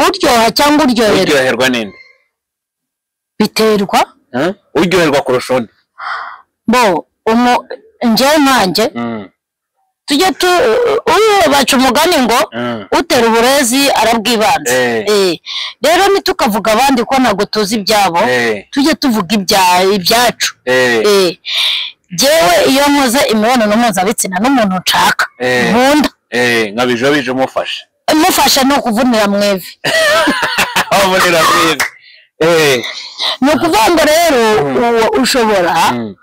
uryoha cyangwa uryoherwa uryoherwa ninde biterwa Huh? uryoherwa kurusha undi bo umu njyewe nkanjye Mm, tujye tu uyu baca umugani ngo mm. utera uburezi arabwibanza Eh. Eh, rero ntitukavuga abandi ko ntabwo tuzi ibyabo Eh, tujye tuvuga ibya- ibyacu eh, Eh, jyewe iyo nkoze imibonano mpuzabitsina n'umuntu nshaka Eh. nkunda eh, nkabijobije umufashe mufasha ni ukuvunira mu ivi abonera mwiza Eh, ni ukuvuga ngo rero Mm. uwo ushobora mm,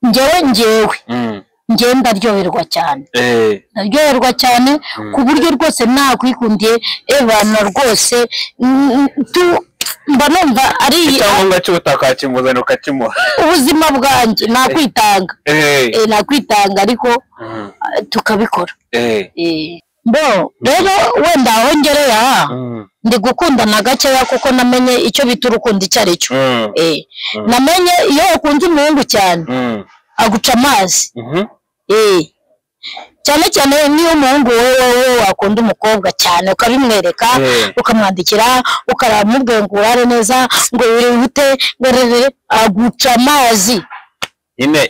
njyewe njyewe mm, njyewe ndaryoherwa cyane eh, naryoherwa cyane ku buryo rwose nakwikundiye ebana rwose mm, mm, tu- mba numva ari icyangombwa cy'ubutaka wakimuzanira ukakimuha ubuzima bwanjye nakwitanga Eh, Eh, nakwitanga ariko mm, eh, tukabikora eh, Eh, bo rero wenda aho ngereye aha mm, ndi gukundana gakeya kuko namenye icyo bita urukundo icyo ari cyo mm, Eh, Mm. namenye iyo ukunze umuhungu cyane mm, aguca amazi mhm, Eh. cyane cyane niyo umuhungu wowe wowe wakunda umukobwa cyane ukabimwereka Eh. ukamwandikira ukaramubwira ngo urare neza ngo wihute ngo rere aguca amazi nyine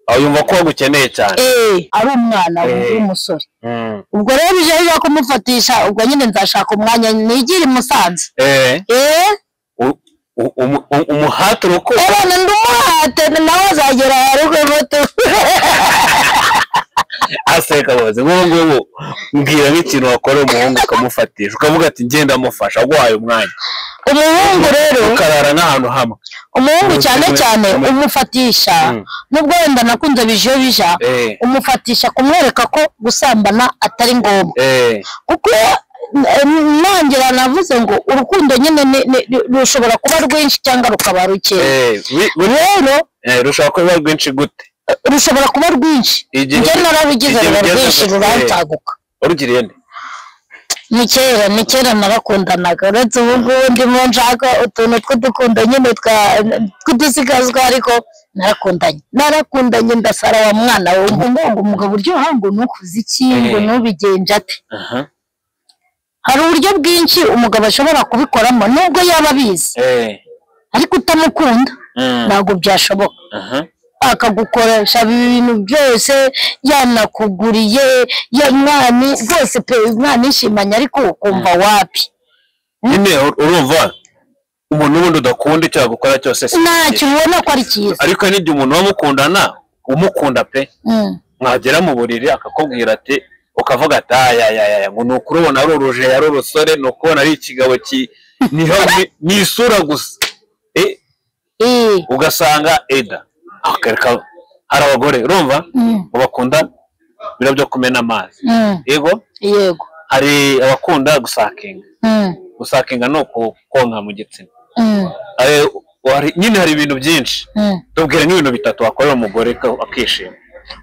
aho yumva ko wagukeneye cyane eh ari umwana Eh. w'umusore Mm, ubwo rero bije biba kumufatisha ubwo nyine nzashaka umwanya nigire i musanze eh, eh u- u- umu- u- umuhati urukundo ebana ndumuhate nawe azagera rugo muto aseka bazi nk'ubu ngubu mbwira nk'ikintu wakora umuhungu ukamufatisha ukavuga ati ngenda mufasha aguhaye umwanya umuhungu rero ukarara n'ahantu hamwe umuhungu Umusore cyane cyane umwe. umufatisha Mm. nubwo wenda nakunze bijeyo bija Eh. umufatisha kumwereka ko gusambana atari ngombwa eh, kuko eh, nongera navuze ngo urukundo nyine ni- ni- ni- rushobora kuba rwinshi cyangwa rukaba rukeya eh, wi- wi- rero eh, rushobora kuba rwinshi gute rushobora kuba rwinshi Igihe- njye nararugize igihe ruba ugeze rwinshi gusa, eh. rurantaguka warugiriye nde ni kera ni kera narakundanaga uretse ubu ngubu ndimo nshaka utuntu tw'udukundo nyine twa- tw'udusigazwa ariko narakundanye narakundanye ndasara wa mwana we ngo ngo umugabo uryoha ngo nukuze iki ngo Eh. nubigenje ate Aha. hari uburyo bwinshi umugabo ashobora kubikoramo nubwo yaba abizi Eh, ariko utamukunda mm, ntabwo byashoboka aha. akagukoresha ibintu byose yanakuguriye ya mwani rwose pe mwana ishimanye ariko ukumva wapi nyine ur- urumva umuntu wundi udakunda icyo agukora cyose si ntacyo ubona ko ari cyiza ariko n'igihe umuntu uba mukundana umukunda pe mwagera mu buriri akakubwira ati ukavuga ati ayayaya ngo ni ukuri ubona ari uruje ari urusore ni ukubona ari ikigabo ki niho ni- ni isura gusa Eh, Eh, ugasanga eda akareka hari abagore urumva mm, mu bakunda ibiro byo kumena amazi mm, yego yego hari abakunda gusakinga Mm, gusakinga ni uku- konka mu gitsina mm, Eh, hari- nyine hari ibintu byinshi mm. tubwire nk'ibintu bitatu wakorera umugore ka- akishima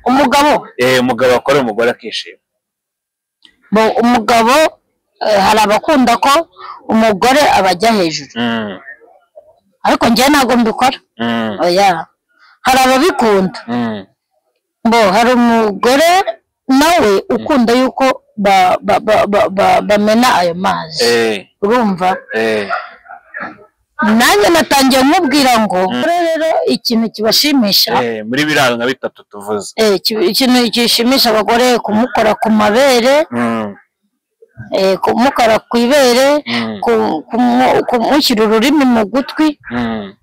umugabo Eh, umugabo wakorera umugore akishima bo- umugabo eh, hari abakunda ko umugore abajya hejuru Mm, ariko njyewe ntabwo mbikora mm, oya hari ababikunda mm. bo hari umugore nawe ukunda yuko ba- ba- ba- ba- ba- bamena ayo mazi Eh, urumva eh, nanjye natangiye nkubwira ngo rero ikintu kibashimisha eh, muri biriya nka bitatu tuvuze Eh, iki- ikintu gishimisha abagore kumukora ku mabere Mm, eh, kumukora ku ibere mm, ku- kumu- kumushyira ururimi mu gutwi mm,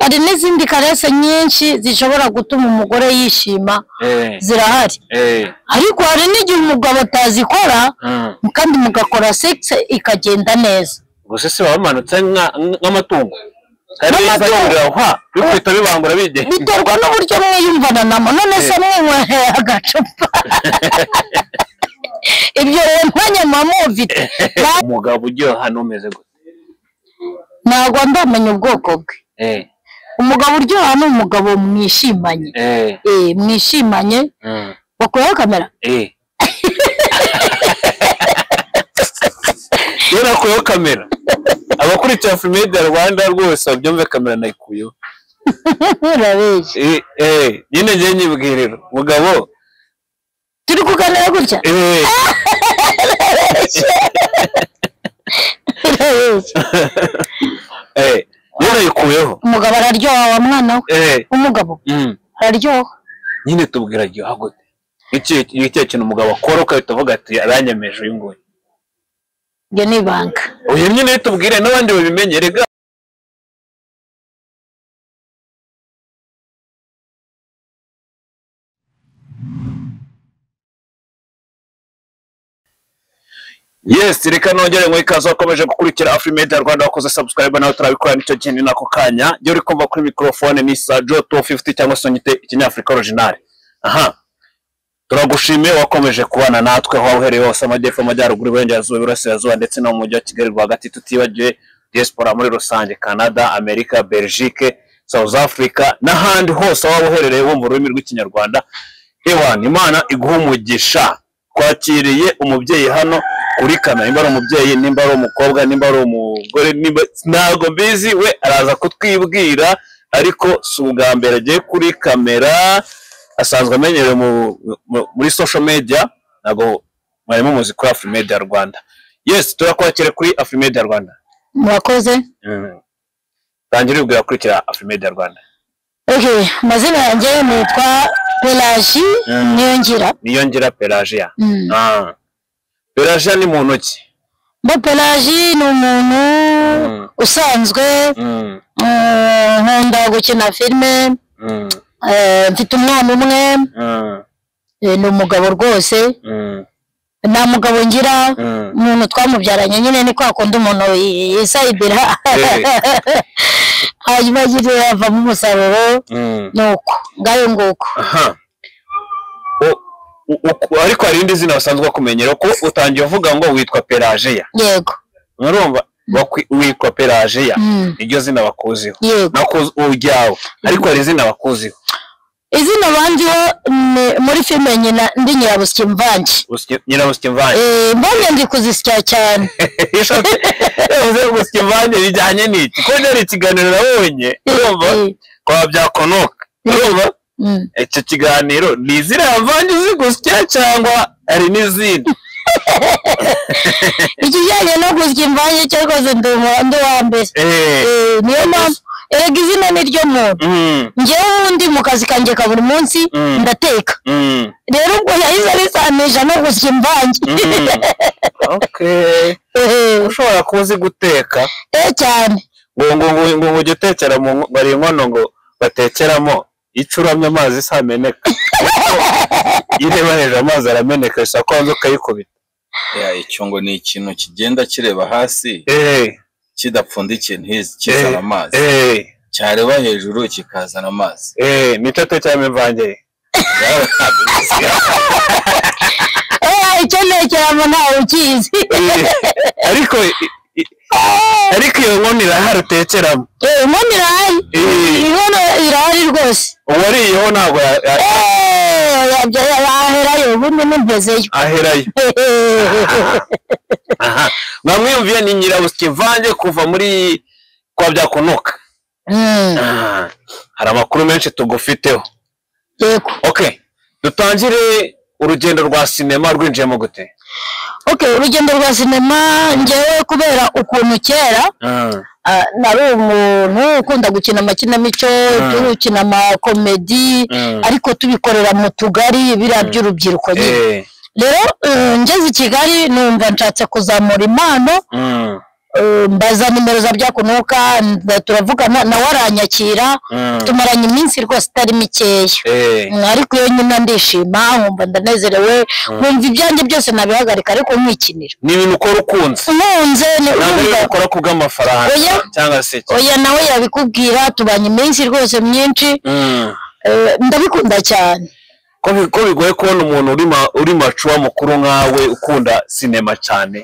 hari n'izindi karese nyinshi zishobora gutuma umugore yishima eh, zirahari eh, ariko hari n'igihe umugabo atazikora mm. kandi mugakora sekisi ikagenda neza gusa se baba bamanutse nka- nk'amatungo kandi iyo Nk'amatungo. bizagurira hwa bikubita bibangura bigenda biterwa n'uburyo mwiyumvananamo none se mwinyweye agacupa ibyo rero ntanya mamuvite umugabo uryoha n'umeze gute ntabwo ndamenya ubwoko bwe eh, umugabo uryoha ni umugabo mwishimanye eh, eh mwishimanye mm, bakuyeho kamera eh. iyo nakuyeho kamera abakurikira filime ya rwanda rwose babyumve kamera nayikuyeho urabeshya Eh, eh, nyine njye nyibwirira umugabo turi kuganira gutya eh, urebye eh rero yikuyeho umugabo araryoha wa mwana we eh umugabo mm. araryoha nyine tubwira ryoha gute iki ni cya kintu umugabo akora ukahita uvuga ati aranyemeje uyu nguyu iryo ni ibanga uyu nyine tubwire n'abandi babimenye rega Yes, reka nongere ngo ikaze wakomeje gukurikira Afrimedia Rwanda wakoze subscribe nawe turabikora nicyo kintu ni nako kanya. Iyo uri kumva kuri microphone ni Sajo 250 cyangwa se nyite ikinyafrika original. Aha. Turagushimiye wakomeje kubana natwe aho waba uhereye hose amajyepfo amajyaruguru iburengerazuba iburasirazuba ndetse no mu mujyi wa Kigali rwagati tutibagiwe diaspora muri rusange Canada, Amerika, Belgique, South Africa n'ahandi hose aho waba uherereye wumva ururimi rw'ikinyarwanda hewan imana iguha umugisha twakiriye umubyeyi hano kuri kana nimba ari umubyeyi nimba ari umukobwa nimba ari umugore nimba ntabwo mbizi we araza kutwibwira ariko si ubwa mbere agiye kuri kamera asanzwe amenyerewe mu- mu- muri social media ntabwo mwari mumuzi kuri Afrimedia Rwanda yes turakwakira kuri Afrimedia Rwanda murakoze Mm. tangira ubwira akurikira Afrimedia Rwanda okay amazina yanjye nitwa pelaji Mm. niyongira niyongera Pelagia Mm. ah Pelagia ni muntu ki mba pelaji ni umuntu Mm. usanzwe Mm, eh, nkunda gukina filime mm, eh, mfite umwana umwe mm, eh, ni umugabo rwose mm, nta mugabo ngira mm. umuntu twamubyaranye nyine ni kwa kundi umuntu yi- yisayidira Eh, hanyuma nyine havamo umusaruro mm. ni uko ngayo nguko aha U- u- u- ariko hari irindi zina basanzwe bakumenyera ko utangiye uvuga ngo witwa Pelagia yego murumva Wakwi- witwa Pelagia Mm, iryo zina bakuziho yego nakuzi uryawe ariko hari izina bakuziho izina bandiho ni muri filime nyina ndi nyirabusya imvange Usike- nyirabusike mvange Eh, mbonye ndi kuzisya cyane yavuze gusike mvange bijyanye n'iki ko byari ikiganiro nabonye urumva Eh, kwa byakonoka urumva mm. icyo kiganiro ni iziriya mvange uzi gusya cyangwa hari n'izindi ikijyanye no gusya imvange cyo rwose ndi umu- ndi uwa mbere Eh, Eh, niyo mpamvu erega izina ni ryo muntu mm, njyewe ubundi mu kazi kanjye ka buri munsi Mm. ndateka mm, rero ubwo yahise abisanisha no gusya imvange mm. Okay. Eh, ushobora kuba uzi guteka eh cyane ngo ngo ngo ngo ngo ujye utekera mu nko- bari inkono ngo batekeramo icyo uramye amazi isa ameneka iyo ureba hejuru amazi arameneka bisa ko wanze ukayikubita Ya, icyo ngo ni ikintu kigenda kireba hasi eh kidapfundikiye ntizi kizana amazi eh cyareba hejuru kikazana amazi eh nicyo tekeramo imvange Eh, icyo ntekeramo ntawe ukizi Eh, ariko i- i- ariko iyo nkono irahari utekeramo Eh, inkono irahari Eh. inkono irahari rwose uwariyeho ntabwo ya- ya- Eh, yabya- yaherayo ubundi nimpezeyo aherayo aha mwamwiyumviye ni nyirabusike imvange kuva muri kwa byakunuka Mm, Ah, hari amakuru menshi tugufiteho yego okay dutangire urugendo rwa sinema rwinjiyemo gute okay urugendo rwa sinema ngewe kubera ukuntu kera ah, nari umuntu ukunda gukina amakinamico Mm. gukina amakomedi ariko tubikorera mu tugari biriya by'urubyiruko nyine Eh, rero eh, ngeze i kigali numva nshatse kuzamura impano mm, eh, mbaza nimero za byakunuka nda- turavugana nawe aranyakira mm, tumaranye iminsi rwose itari mikeya eh, Mm, ariko iyo nyine ndishima nkumva ndanezerewe nkumva ibyanjye byose nabihagarika ariko nkikinira ni ibintu ukora ukunze nkunze ni ntabwo ari urumva ibintu ukora kubw'amafaranga Oya. cyangwa se iki. oya nawe yabikubwira tubanye iminsi rwose myinshi Mm. eh, ndabikunda cyane ko bi- ko bigoye kubona umuntu uri ma- uri macuwa mukuru nkawe ukunda sinema cyane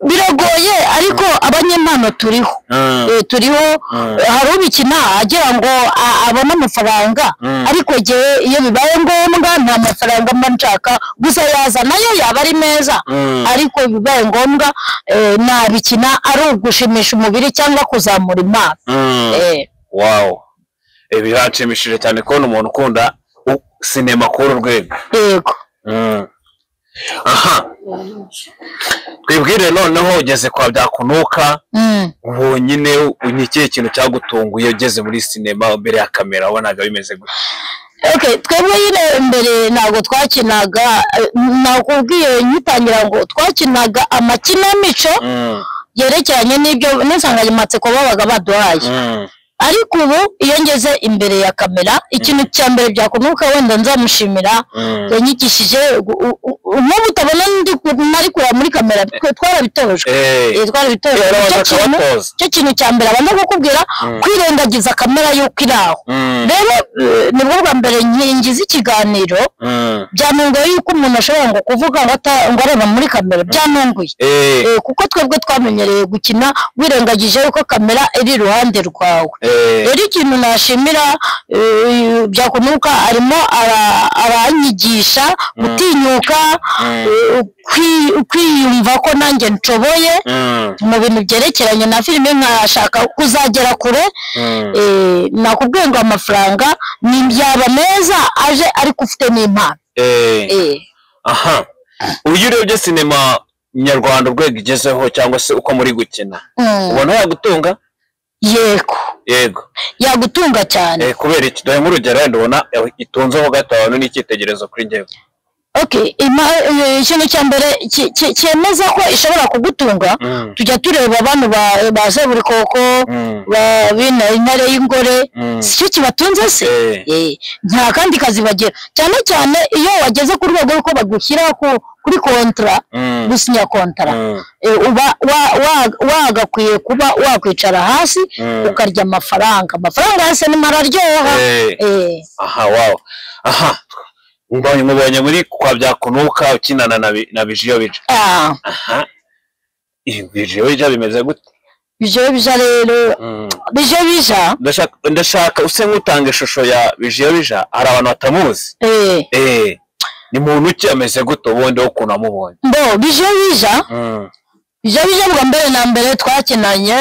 biragoye ariko abanyempano turiho Mm, Eh, turiho Mm. hari ubikina agira ngo a- abone amafaranga Mm. ariko jyewe iyo bibaye ngombwa nta mafaranga mba nshaka gusa yaza nayo yaba ari meza mm, ariko bibaye ngombwa eh, nabikina ari ugushimisha umubiri cyangwa kuzamura impano mm. Eh, wow Eh, biranshimishije cyane kubona umuntu ukunda u- sinema kuri uru rwego yego Mm. aha twibwire noneho ugeze kwa byakunuka Mm. wonyine ni ikihe kintu cyagutunguye ugeze muri sinema imbere ya kamera wabonaga bimeze gutya Okay, twebwe nyine mbere ntabwo twakinaga eh, nakubwiye nkitangira ngo twakinaga amakinamico Mm, yerekeranye n'ibyo n'insanganyamatsiko babaga baduhaye mm, ariko ubu iyo ngeze imbere ya kamera ikintu cya mbere byakunuka wenda nzamushimira mm. yanyigishije gu- u- u- nk'ubu utabona ndi ku- nari kureba muri kamera twe- twarabitojwe Eh, Eh, twarabitojwe rero icyo abanza kintu akabatoza. icyo kintu cya mbere abanza kukubwira Mm. kwirengagiza kamera y'uko iri aho mm, rero eh, nibwo bwa mbere ngize ikiganiro mm. byantunguye yuko umuntu ashobora ngo kuvuga ngo ata- ngo areba muri kamera byantunguye Eh, Eh, kuko twebwe twamenyereye gukina wirengagije yuko kamera iri iruhande rwawe eh, rero ikintu nashimira eh, byakunuka arimo ara- aranyigisha gutinyuka Mm. eh, kwi- kwiyumva ko nanjye nshoboye mm, mu bintu byerekeranye na filime nkashaka kuzagera kure mm. eh, nakubwiye ngo amafaranga ni byaba meza aje ariko ufite n'impano Eh. eh. aha uyu urebye sinema nyarwanda urwego igezeho cyangwa se uko muri gukina Mm. ubona yagutunga yego yego yagutunga cyane Eh, kubera iki dore nk'urugero wenda ubona eh, itunzeho gatanu n'icyitegererezo kuri njyewe okay ima- eh, ikintu cya mbere ki- ki- cyemeza ko ishobora kugutunga Mm, tujya tureba abantu ba- ba seburikoko mm, ba bino intare y'ingore mm. si cyo kibatunze se Eh, Eh, nta kandi kazi bagira cyane cyane iyo wageze ku rwego rw'uko bagushyira ku- kuri kontara mm, gusinya kontara mm, eh, uba wa- wa- wagakwiye kuba wakwicara hasi mm. ukarya amafaranga amafaranga ya sinema araryoha Eh, Eh, aha wawo aha mbonye mubonye muri kwa byakunuka ukinana na Bi- na bijiyo bija ah, aha Ibi bijiyo bija bimeze gute bijo bija rero Mm. bijo bija Ndashaka- ndashaka use nk'utanga ishusho ya bijiyo bija hari abantu batamuzi eh, Eh, ni muntu ki ameze gute ubundi wo ukuntu wamubonye mbo bijo bija bijo bija bwa mbere na mbere twakinanye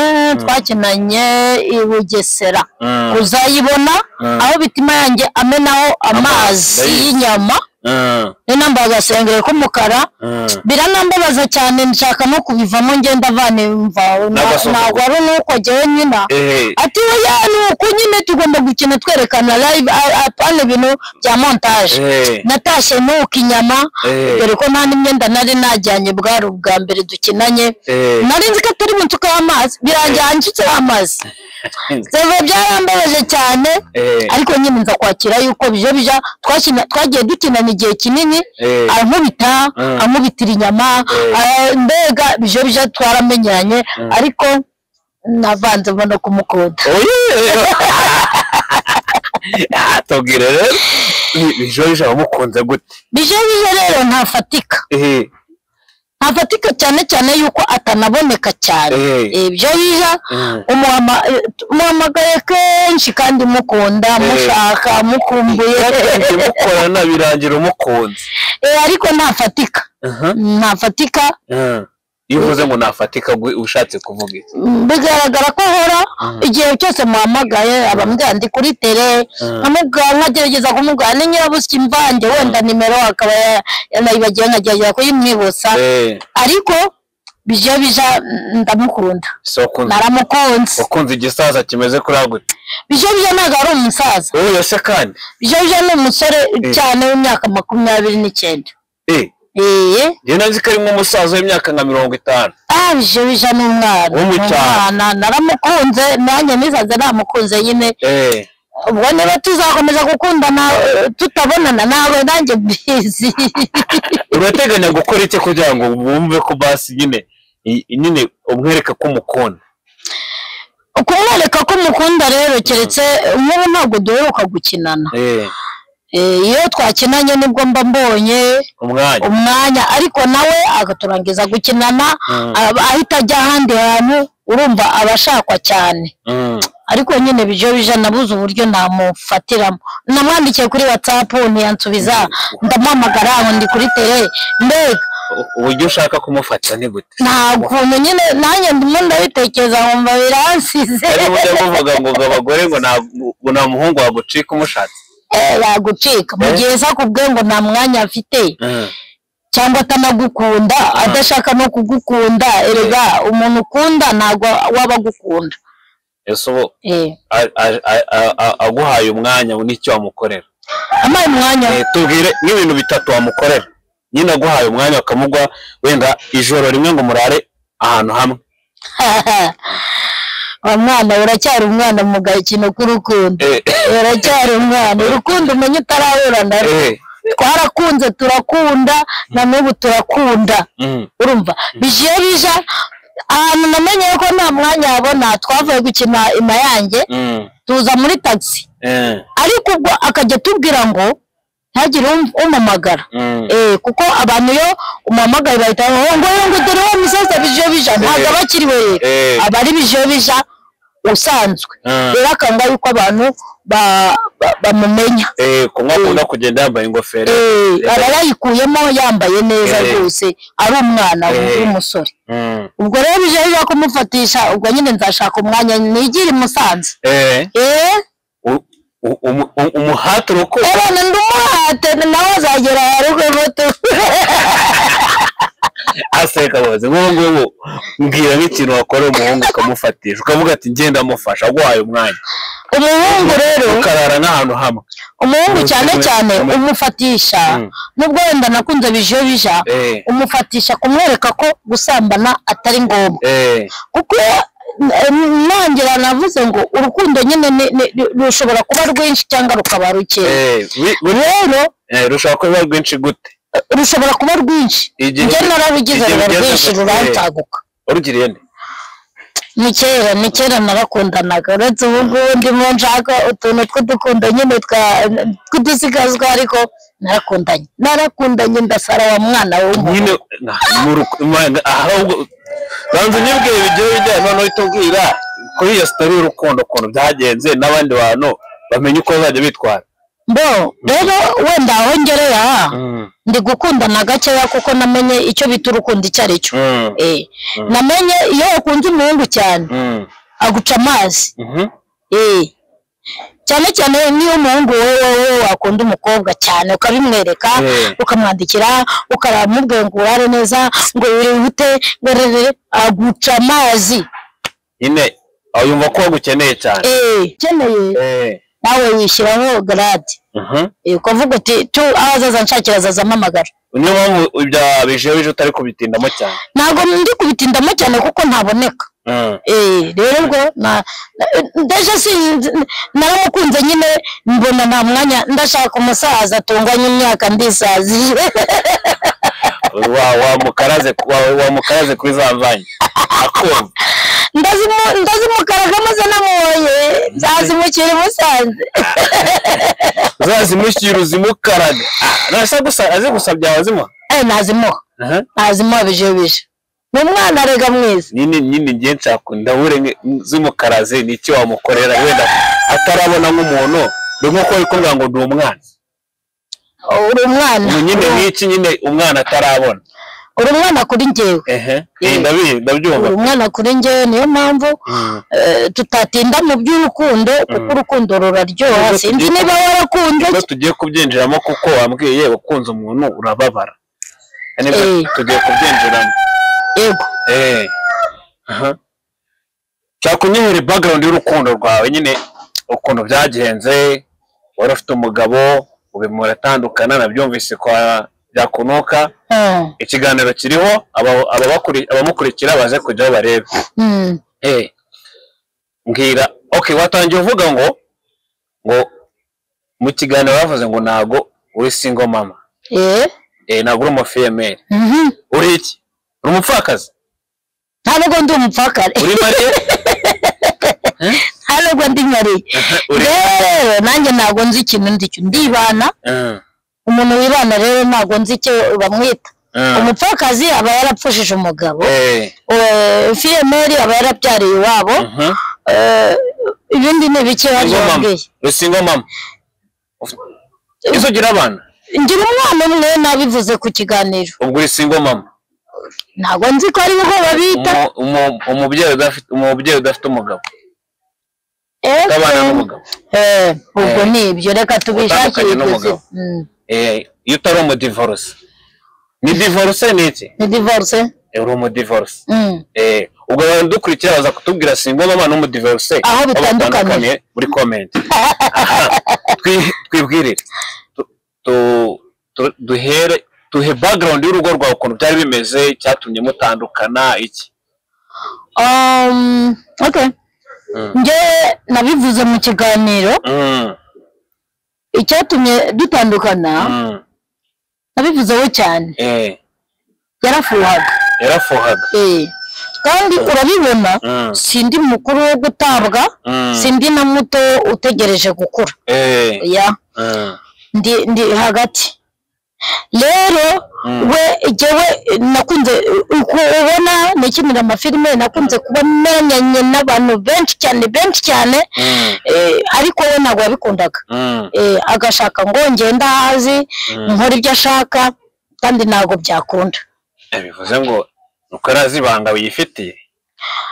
twakinanye i bugesera Mm, uzayibona mm, aho bitima yanjye amenaho Amazi. amazi y'inyama mm, niyo nambaye agasengeri k'umukara mm. biranambabaza cyane nshaka no kubivamo ngenda avana imva N'agasohoka. ntabwo ari n'uko njyewe nyina Eh, ati oya ni uko nyine tugomba gukina twerekana live a- a- hano ibintu bya montage eh, natashye nuka inyama eh, dore ko nta n'imyenda nari najyanye bwari ubwa mbere dukinanye eh, nari nzi ko atari mu nsuka y'amazi birangira hanshyikiyeho amazi biba byarambabaje cyane eh, ariko nyine nza kwakira yuko bijo bija twakina twagiye dukinana igihe kinini eh, ankubita Mm. ankubitira inyama Mm. ah, mbega bijo bija twaramenyanye ariko navanzemo no kumukunda oye. Ah, tubwire rero Bi- bijiyo bija wamukunze gute bijo bija rero ntafatika Eh, ntafatika cyane cyane yuko atanaboneka cyane eh, Eh, bijo bija mm, umuhama- eh, muhamagaye kenshi kandi mukunda Eh. mushaka mukumbuye yatangiye mukorana birangira umukunze Eh, ariko ntafatika Aha, ntafatika mm. iyo uvuze ngo nafatika gwe- ushatse kuvuga iki Mm, bigaragara ko ahora Mm. igihe cyose muhamagaye abambwira ndi kuri tere Mm. nkamubwira nkagerageza kumubwira ni nyirabushya imvange wenda nimero akaba ya- yanayibagiwe nkagerageza kuyimwibutsa Eh, ariko bija bija mm, ndamukunda so ukunze naramukunze wakunze igisaza kimeze kuriya gute bija bija ntabwo ari umusaza wowe se kandi bija bija ni umusore cyane w'imyaka makumyabiri n'icyenda eh ee njye nazi ko ari nk'umusaza w'imyaka nka mirongo itanu ah bija bija ni umwana Wo mu ni cyaro. umwana naramukunze nanjye nisaze namukunze nyine eh ubwo niba tuzakomeza gukundana eh, tutabonana nawe nanjye mbizi urateganya gukora iki kugira ngo wumve ko basi nyine i- nyine umwereka ko umukunda kumwereka ko umukunda rero keretse eh, nk'ubu ntabwo duheruka gukinana eh Eh, iyo twakinanye nibwo mba mbonye umwanya umwanya ariko nawe agaturangiza gukinana Mm, aba- ahita ajya ahandi hantu urumva aba ashakwa cyane mm, ariko nyine bijo bija nabuze uburyo namufatiramo namwandikiye kuri watsapu ntiyansubiza ndamuhamagara ngo ndi kuri tere mbega u- uburyo ushaka kumufata ni gute nta kuntu nyine nanjye ndimo ndabitekereza nkumva biransize ari buryo buvuga ngo ngo abagore ngo nta ngo nta muhungu wagucika umushatse Eh, yagucika mu Eh. gihe se akubwiye ngo nta mwanya afite Mm, cyangwa atanagukunda adashaka no kugukunda erega umuntu ukunda ntabwo waba agukunda ese ubu Eh, a- a- a- a- a- aguhaye umwanya ubu n'icyo wamukorera ampaye umwanya Eh, tubwire n'ibintu bitatu wamukorera nyine aguhaye umwanya ukamugwa wenda ijoro rimwe ngo murare ahantu hamwe wa mwana uracyari umwana mu gakino k'urukundo Eh, uracyari umwana urukundo umenya utarahura na rwo eh, twarakunze turakunda na n'ubu turakunda mm, urumva bije bija ahantu namenye ko nta mwanya wabona twavuye gukina imayange mm, tuza muri tagisi eh, ariko ubwo akajya atubwira ngo ntihagire um- umpamagara mm. Eh, kuko abantu iyo umuhamagaye bahita ngo ngo ngo dore wa misesa bije bija ntabwo aba akiriwe rero Eh, aba ari bije bija usanzwe mm, rero akanga yuko abantu ba- ba- bamumenya eh, kunywa akunda kugenda yambaye ingofero Eh, aba yayikuyemo yambaye neza Eh. rwose ari umwana Eh. w'umusore Mm, ubwo rero bije bija kumufatisha ubwo nyine nzashaka umwanya nigire i musanze eh, eh u- u- umu- u- umuhati urukundo Ebona ndumuhate nawe azagera aharugo muto. aseka bazi nk'ubu ngubu mbwira nk'ikintu wakora umuhungu ukamufatisha ukavuga ati ngenda mufasha aguhaye umwanya Umuhungu rero, ukarara n'ahantu hamwe umuhungu cyane cyane Mm. umufatisha Mm. nubwo wenda nakunze bijo bija Eh, umufatisha kumwereka ko gusambana atari ngombwa eh, kuko eh, nongera navuze ngo urukundo nyine ni- ni- ni- rushobora kuba rwinshi cyangwa rukaba rukeya eh, wi- wi- rero eh, rushobora kuba ruba rwinshi gute rushobora kuba rwinshi Igihe- njye nararugize igihe ruba ugeze rwinshi mu- rurantaguka warugiriye nde ni kera ni kera narakundanaga uretse ubu ngubu ndimo nshaka utuntu tw'udukundo nyine twa- tw'udusigazwa ariko narakundanye narakundanye ndasara wa mwana w'umuntu nyine na- mu ruku- ma- ahubwo banza unyibwire bigiye bijyanye noneho uhita ubwira kuri iyo sitori y'urukundo ukuntu byagenze n'abandi bantu bamenye uko bazajya bitwara bo rero wenda aho ngereye aha ndi gukundana gakeya kuko namenye icyo bita urukundo icyo ari cyo Mm, Eh, namenye iyo ukunze umuhungu cyane mm, aguca amazi mhm, Eh, cyane cyane niyo umuhungu wowe wowe wakunda umukobwa cyane ukabimwereka Eh. ukamwandikira ukaramubwira ngo urare neza ngo wihute ngo rerere aguca amazi nyine aho yumva ko wagukeneye cyane Eh, ukeneye Eh, nawe yishyiraho garade mhm. Eh, ukavuga uti tu aho azaza nshakira azaza ampamagara niyo mpamvu ibya bijeje utari kubitindamo cyane ntabwo ndi kubitindamo cyane kuko ntaboneka Mm, Eh, rero ubwo na- na- ndaje sinzi naramukunze nyine mbona nta mwanya ndashaka umusaza atunganye imyaka ndisazije wa- wamukaraze wa- wamukaraze kuri za mvanyi akumva Ndazimu- ndazimukaraga maze namubonye nzazimukira i musanze uzazimushyira uzimukaraga Ah, nasa gusa azi gusabya wazimuha Eh, nazimuha Aha. nazimuha bije bije ni umwana arega mwiza nyine nyine ngiye nshaka ndahure zimukaraze ni iki wamukorera wenda atarabona nk'umuntu ni nk'uko uri kuvuga ngo ni umwana uri umwana Ubu nyine ni iki nyine umwana atarabona uri umwana kuri njyewe ehe Eh, ndabi- ndabyumva uri umwana kuri njyewe niyo mpamvu Mm. eh, tutatinda mu by'urukundo kuko urukundo ruraryoha Nubwo sinzi tugiye- niba warakunze Nibwo tugiye kubyinjiramo kuko wambwiye ukunze umuntu urababara nibwo Eh. tugiye kubyinjiramo yego eh aha nshaka unyihere background y'urukundo rwawe nyine ukuntu byagenze wari ufite umugabo ubu muratandukana nabyumvise kwa byakunuka Hmm, ikiganiro kiriho aba- ababakuri- abamukurikira baze kujyaho barebe hmm. eh mbwira okay watangiye uvuga ngo ngo mu kiganiro bavuze ngo ntago uri single mama Eh, eh ntago uri umufiyemeri mhm. uri iki uri umupfakazi nta nubwo ndi umupfakare uri mariye nta nubwo ndi nkariye uri rero nanjye ntabwo nzi ikintu ndi cyo ndibana Mm, umuntu wibana rero ntabwo nzi icyo bamwita mm. umupfakazi aba yarapfushije umugabo Eh, eh, fiyemeri aba yarabyariye iwabo mhm. eh, ibindi ni bike Single mama. wabwiye uri single mama Uf- ese ugira abana ngira umwana umwe nabivuze ku kiganiro ubwo uri single mama ntabwo nzi ko ari uko babita Umu- umu- umubyeyi udafite umubyeyi udafite umugabo Eh, utabana n'umugabo eh, ubwo Eh. ni ibyo reka tubishakire Utandukanye ibyo n'umugabo. zi- Mm. Eh, iyo utari umudivorce ni divorce ni iki ni divorce Eh, uri umudivorce Mm. eh ubwo abantu dukurikira baza kutubwira singo mama ni umudivorce Aho bitandukaniye. muri comment Aha, twi- twibwirire Tu- tu- tu- duhere duhe background y'urugo rwawe ukuntu byari bimeze icyatumye mutandukana iki Um, okay Mm. njye nabivuze mu kiganiro Mm, icyatumye dutandukana mm, nabivuzeho cyane eh yarafuhaga yarafuhaga Eh. kandi urabibona Mm, sindi mukuru wo gutabwa mm, sindi na muto utegereje gukura eh ya mm, ndi ndi hagati rero Mm. we jyewe nakunze uko ubona nikinira amafilime nakunze kuba menyanye n'abantu benshi cyane benshi cyane mm, eh, ariko we ntabwo wabikundaga mm, Eh, agashaka ngo ngende ahazi mm. nkore ibyo ashaka kandi ntabwo byakunda Eh, bivuze ngo nuko arazi ibanga wifitiye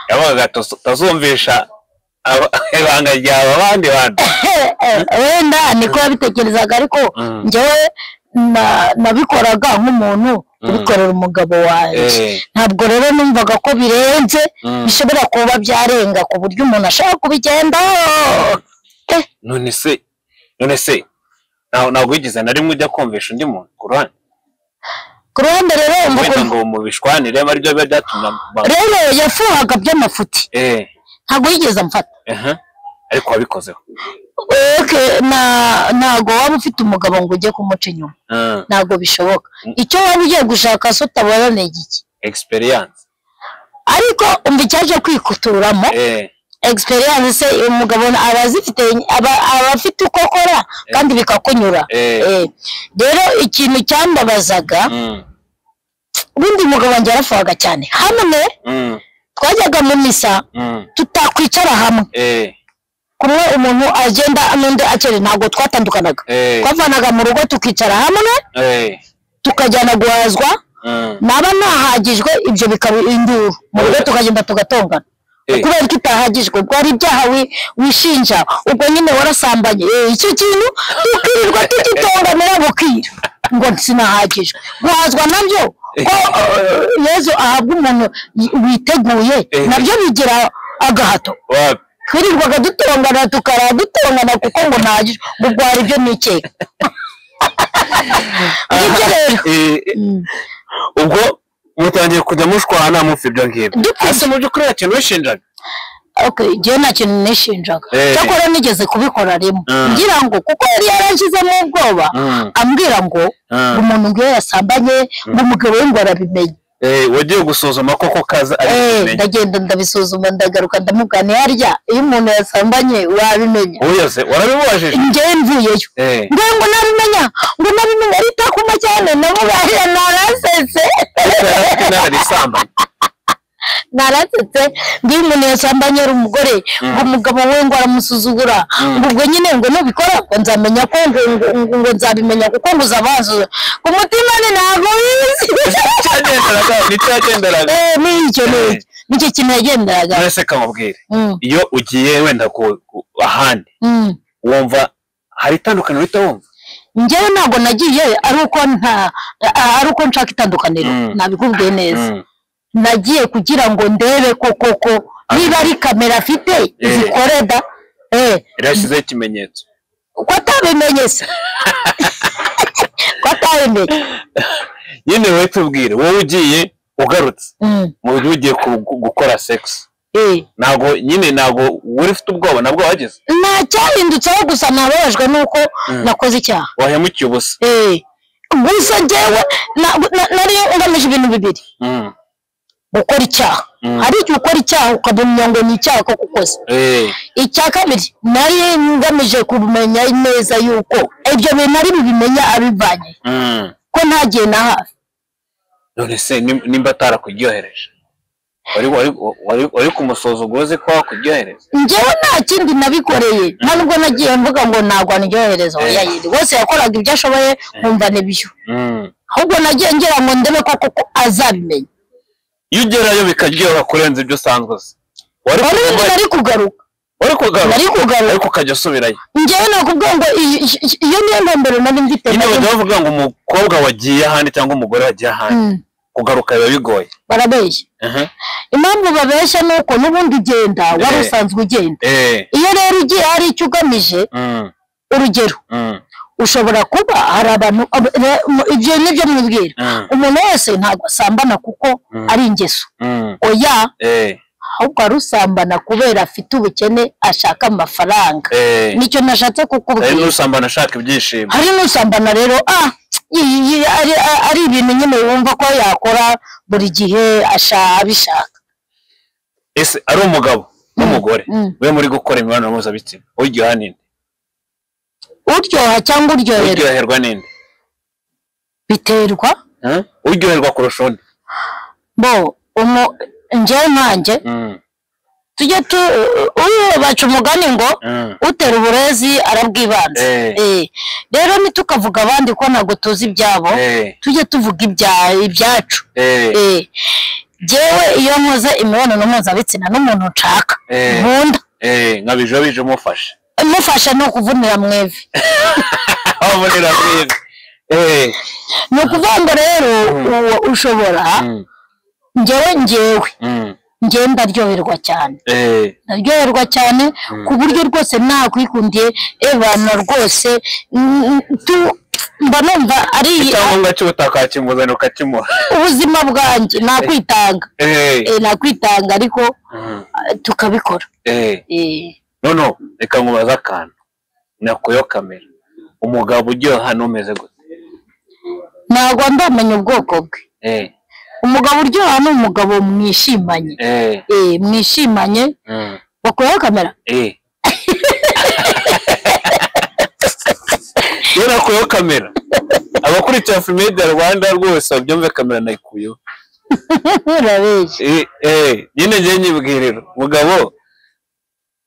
yabaga utazumvisha aba- ibanga ryawe abandi bantu Eh, eh, wenda niko yabitekerezaga ariko Mm. njyewe na- nabikoraga nk'umuntu ubikorera umugabo wanjye Eh, ntabwo rero numvaga ko birenze mm. bishobora kuba byarenga ku buryo umuntu ashaka kubigendaho none se none se ntawe ntabwo wigeze na rimwe ujya kumvisha undi muntu ku ruhande ku ruhande rero umva wenda ukuntu- ngo mubishwanire ari byo biba byatumye aba- rero yafuhaga by'amafuti eh ntabwo yigeze amfata aha ariko wabikozeho Eke, na- ntabwo waba ufite umugabo ngo ujye kumuca inyuma Mm, ntabwo bishoboka icyo waba ugiye gushaka se utabona ni igiki experience ariko umva icyaje kwikuturamo eh egisperiyanse se umugabo aba azifite aba- aba afite uko akora kandi bikakunyura eh Eh, rero ikintu cyambabazaga mm, ubundi umugabo wanjye yarafuhaga cyane hamwe mm, twajyaga mu misa mm, tutakwicara hamwe eh kumwe umuntu agenda n'undi akere ntabwo twatandukanaga eh twavanaga mu rugo tukicara hamwe eh tukajyana guhazwa mm, naba nahagijwe ibyo bikaba induru mu rugo tukagenda tugatongana eh kubera ko itahagijwe bwari ibyaha wi- wishinja ubwo nyine warasambanye Eh, icyo kintu tukirirwa tugitonganira bukira ngo sinahagijwe guhazwa nabyo ko eh, yezu ahabwa umuntu y- witeguye Eh. nabyo bigira agahato wapi twirirwaga dutongana tukarara dutongana kuko ngo ntagije ngo bwari ibyo nikeka ngibyo rero Eh, eh, Mm. ubwo mutangiye kujya mushwana mufite ibyo ngibyo Dukwiye- ese mu by'ukuri nta kintu wishinjaga Okay, njyewe nta kintu nishinjaga Eh. cyakora nigeze kubikora rimwe Mm. ngira ngo kuko yari yarashizemo ubwoba Mm, ambwira ngo ngo mm. umuntu ngiyo yasambanye ngo umugabo we ngo arabimenye Eh, wagiye gusuzuma koko kaza ari Eh, ikimenyetso. ndagenda ndabisuzuma ndagaruka ndamubwira harya iyo umuntu yasambanye wabimenya Uyoze warabibubajije njyewe mvuyeyo eh ngira ngo nabimenya ngo nabimenya ari itakuma cyane nabo bariya narasetse nararisamba narasetse ngo iyo umuntu yasambanye ari umugore ngo umugabo we ngo aramusuzugura ngo ubwo nyine ngo nubikora ngo nzamenya ko ngo ngo- ngo- ngo nzabimenya kuko ngo uzabanzura ku mutima ni ntabwo wizi cyagenderaga nicyagenderaga Eh, ni icyo ni icyo nicyo kintu yagenderaga nonese kamubwire Mm, iyo ugiye wenda ku- ku- ahandi mm. wumva hari itandukaniro uhita wumva njyewe ntabwo nagiye ari uko nta a- ari uko nshaka itandukaniro Mm. nabikubwiye neza Mm, nagiye kugira ngo ndebe ko koko niba ari kamera afite izikore da eh irashyizeho ikimenyetso ko atabimenye se ko atabimenye nyine wowe tubwire wowe ugiye ugarutse Mm, mu buryo ugiye ku- gu- gukora sekisi eh. ntabwo nyine ntabwo wari ufite ubwoba nabwo wagize nta cyahindutseho gusa nababajwe nuko Mm. nakoze icyaha wahemukiye ubusa Eh, gusa njyewe na- na- nari ngamije ibintu bibiri Mm, gukora icyaha Mm. hari igihe ukora icyaha ukamenya ngo ni icyaha ko kukoze eh, icya kabiri nari ngamije kumenya neza yuko ibyo bintu ari bibimenya abivanye mm. ko ntagiye na hafi none se nim- nimba atarakubyohereje wari wari- wari- wari kumusuzugura uzi ko wakubyohereza njyewe nta kindi nabikoreye nta nubwo nagiye mvuga ngo nagwa ndyohereza Eh. oya yiri wese yakoraga ibyo ashoboye nkumva n'ibyo Mm. ahubwo nagiye ngira ngo ndebe ko koko azabimenya iyo ugerayo bikaryoha kurenza ibyo usanzwe uzi wari wari kuba nari kugaruka wari kugaruka Nari kugaruka. ariko ukajya usubirayo njyewe nakubwira ngo iyi- iyi- iyi- iyo niyo ntumbero nari mfite nyine bajya bavuga ngo umukobwa wagiye ahandi cyangwa umugore wagiye Mm, ahandi kugaruka biba bigoye barabeshya Aha. impamvu babeshya ni uko n'ubundi ugenda wari Eh. usanzwe ugenda eh iyo rero ugiye hari icyo ugamije mm, urugero mm, ushobora kuba hari abantu ab- re- mu- ibyo nibyo mwibwira mm, umuntu wese ntabwo asambana kuko Mm. ari ingeso mm, oya eh ahubwo arusambana kubera afite ubukene ashaka amafaranga eh nicyo nashatse ari kukubwira n'usambana ashaka ibyishimo hari n'usambana rero ah iyi- iyi- ari- a- ari ibintu nyine wumva ko yakora buri gihe asha- abishaka ese ari umugabo n'umugore Mm. we muri gukora imibonano mpuzabitsina uryoha ninde uryoha cyangwa uryoherwa uryoherwa ninde biterwa Huh? uryoherwa kurusha undi bo umu- njyewe nkanjye Mm, tujye tu uyu baca umugani ngo mm, utera uburezi arabwibanza Eh. Eh, rero ntitukavuga abandi ko ntabwo tuzi ibyabo eh tujye tuvuga ibya- ibyacu eh Eh, jyewe iyo nkoze imibonano mpuzabitsina n'umuntu nshaka Eh. nkunda eh nkabijobije umufashe mufasha ni ukuvunira mu ivi aho mbonera mwiza eh ni ukuvuga ngo rero Mm. uwo ushobora mm, njyewe njyewe mm, njyewe ndaryoherwa cyane eh ndaryoherwa cyane ku buryo rwose nakwikundiye ebana rwose mm, mm, tu- mba numva ari icyangombwa cy'ubutaka wakimuzanira ukakimuha ubuzima bwanjye nakwitanga eh Eh, nakwitanga ariko mm, eh, tukabikora eh Eh, nono reka nkubaze akantu nakuyeho kamera umugabo uryoha n'umeze gute ntabwo ndamenya ubwoko bwe eh umugabo uryoha ni umugabo mwishimanye eh eh mwishimanye mm, bakuyeho kamera eh iyo nakuyeho kamera abakurikira fimidia rwanda rwose babyumve kamera nayikuyeho urabeshya eh eh nyine njye nyibwirira umugabo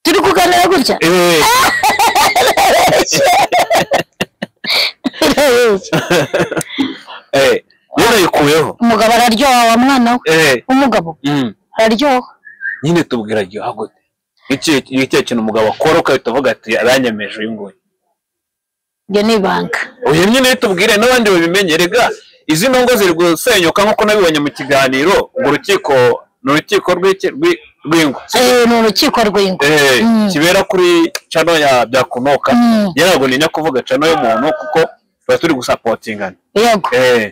turi kuganira gutya eh urabeshya eh iyo nayikuyeho umugabo araryoha wa mwana we eh umugabo mm, araryoha nyine tubwira aryoha gute Iki- ni ikihe kintu umugabo akora ukahita uvuga ati aranyemeje uyu nguyu iryo ni ibanga uyu nyine tubwire n'abandi babimenye rega izi ntongo ziri gusenyuka nk'uko nabibonye mu kiganiro ngo urukiko ni urukiko rw'iki- rw'i- rw'ingo Eh, ni urukiko rw'ingo Eh, Mm. kibera kuri cano ya byakunoka Mm. njye ntabwo ntinya kuvuga cano y'umuntu kuko tuba turi gusapotingana yego Eh,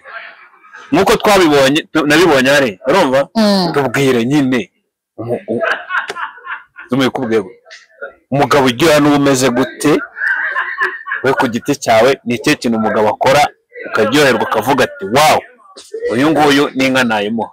nk'uko twabibonye tu- nabibonye hari urumva Mm. tubwire nyine umu- u- tumuye kubwira gute? umugabo uryoha n'uba umeze gute we ku giti cyawe ni ikihe kintu umugabo akora ukaryoherwa ukavuga ati wawu uyu nguyu n'inka nayimuha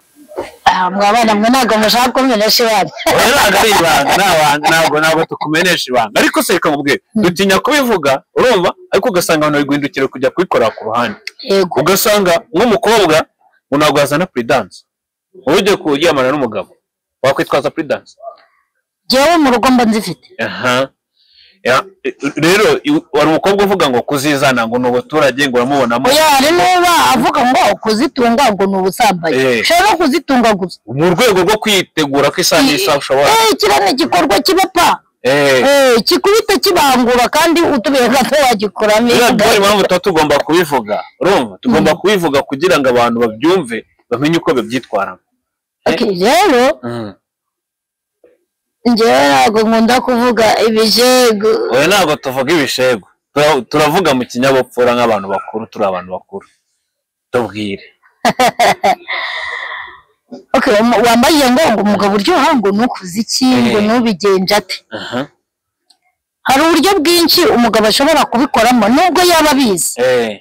Ah, mwabana mwe ntabwo mushaka kumenesha ibanga oya ntabwo ari ibanga ni abantu ntabwo ntabwo tukumenesha ibanga ariko se reka nkubwire dutinya kubivuga urumva ariko ugasanga abantu bari guhindukira kujya kubikorera ku ruhande yego ugasanga nk'umukobwa ngo ntabwo yazana puridanse wowe ugiye kuryamana n'umugabo wakwitwaza puridanse jyewe mu rugo mba nzifite aha Ya, e- rero i- wari umukobwa uvuga ngo kuzizana ngo ni ubuturage ngo uramubonamo oya hari n'uba avuga ngo kuzitunga ngo ni ubusambanyi Eh. ushobora no kuzitunga gusa mu rwego rwo kwitegura ko isanisha ushobora Eh, kiriya ni igikorwa kiba pa Eh, Eh, kikubita kibangura kandi utubiye gato wagikuramo rero niyo impamvu tuba tugomba kubivuga urumva tugomba kubivuga kugira ngo abantu babyumve bamenye uko babyitwaramo Okay, rero Mm. njyewe ntabwo nkunda kuvuga ibijego oya ntabwo tuvuga ibishego Tura- turavuga mu kinyabupfura nk'abantu bakuru turi abantu bakuru tubwire Okay, um- wambaye iyo ngongo umugabo uryoha ngo nukuze iki ngo Eh. nubigenje ate aha hari uburyo bwinshi umugabo ashobora kubikoramo nubwo yaba abizi eh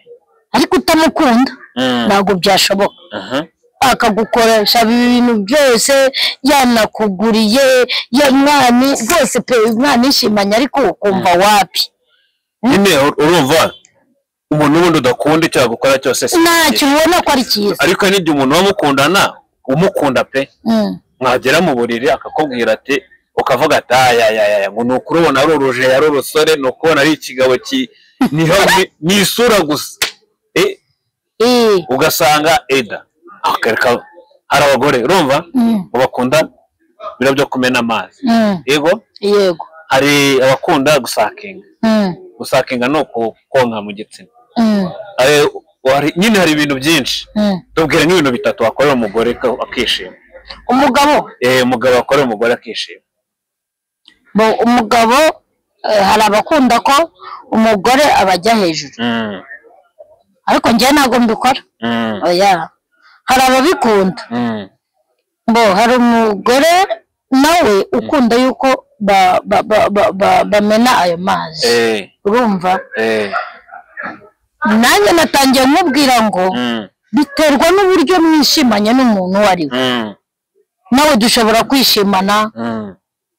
ariko utamukunda Mm. ntabwo byashoboka aha akagukoresha ibintu byose yanakuguriye ya mwani rwose pe mwanishimanye ariko ukumva wapi nyine ur- urumva umuntu wundi udakunda icyo yagukora cyose si ntacyo ubona ko ari cyiza ariko n'igihe umuntu wamukundana umukunda pe Mm. mwagera mu buriri akakubwira ati ukavuga ati ayayaya ngo ni ukurubona ari urujeyi ari urusore ni ukubona ari ikigabo ki niho ni- ni isura gusa Eh, Eh, ugasanga eda akareka hari abagore urumva mm, ngo bakunda biro byo kumena amazi mm, yego yego hari abakunda gusakinga mm, gusakinga ni ukukonka mu gitsina mm, Eh, hari- nyine hari ibintu byinshi mm. tubwire nk'ibintu bitatu wakorera umugore ka- akishima umugabo Eh, umugabo wakorera umugore akishima bo- umugabo eh, hari abakunda ko umugore abajya hejuru Mm, ariko njyewe ntabwo mbikora mm, oya hari ababikunda mm, bo hari umugore nawe ukunda yuko ba- ba- ba- ba- ba- bamena ayo mazi eh, urumva eh, nanjye natangiye mubwira ngo mm, biterwa n'uburyo mwishimanye n'umuntu uwo ari we mm, nawe dushobora kwishimana mm,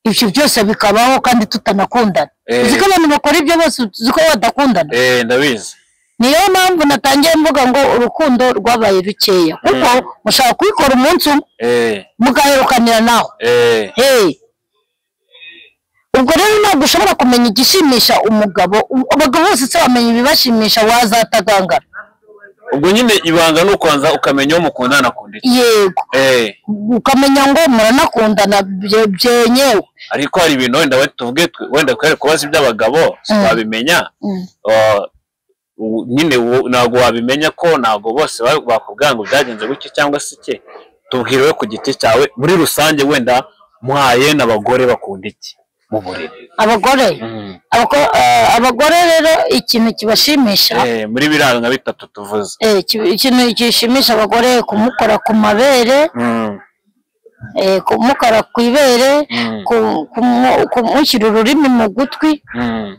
ibyo byose bikabaho kandi tutanakundana Eh. uzi ko abantu bakora ibyo bose uzi ko badakundana eh, ndabizi niyo mpamvu natangiye mvuga ngo urukundo rwabaye rukeya kuko mushaka kubikora umunsi umwe eh, mugaherukanira nawe eh, hey ubwo rero ntabwo ushobora kumenya igishimisha umugabo U- abagabo bose se bamenya ibibashimisha wazatagangara ubwo nyine ibanga ni ukubanza ukamenya uwo mukundana akunda iki yego eh, ukamenya ngo muranakundana bye- byenyewe ariko hari ibintu wenda we- tuvuge twe- wenda twere kubaza iby'abagabo twabimenya Mm. nyine ubu- ntabwo wabimenya ko ntabwo bose ba- bakubwira ngo byagenze gutya cyangwa se iki tubwiriwe ku giti cyawe muri rusange wenda mwaye n'abagore bakunda iki mu buriri abagore abako- eh, abagore rero ikintu kibashimisha Eh, muri biriya nka bitatu tuvuze eh, ki- ikintu gishimisha abagore kumukora ku mabere Mm, eh, kumukora ku ibere mm, ku- kumu- kumushyira ururimi mu gutwi mm,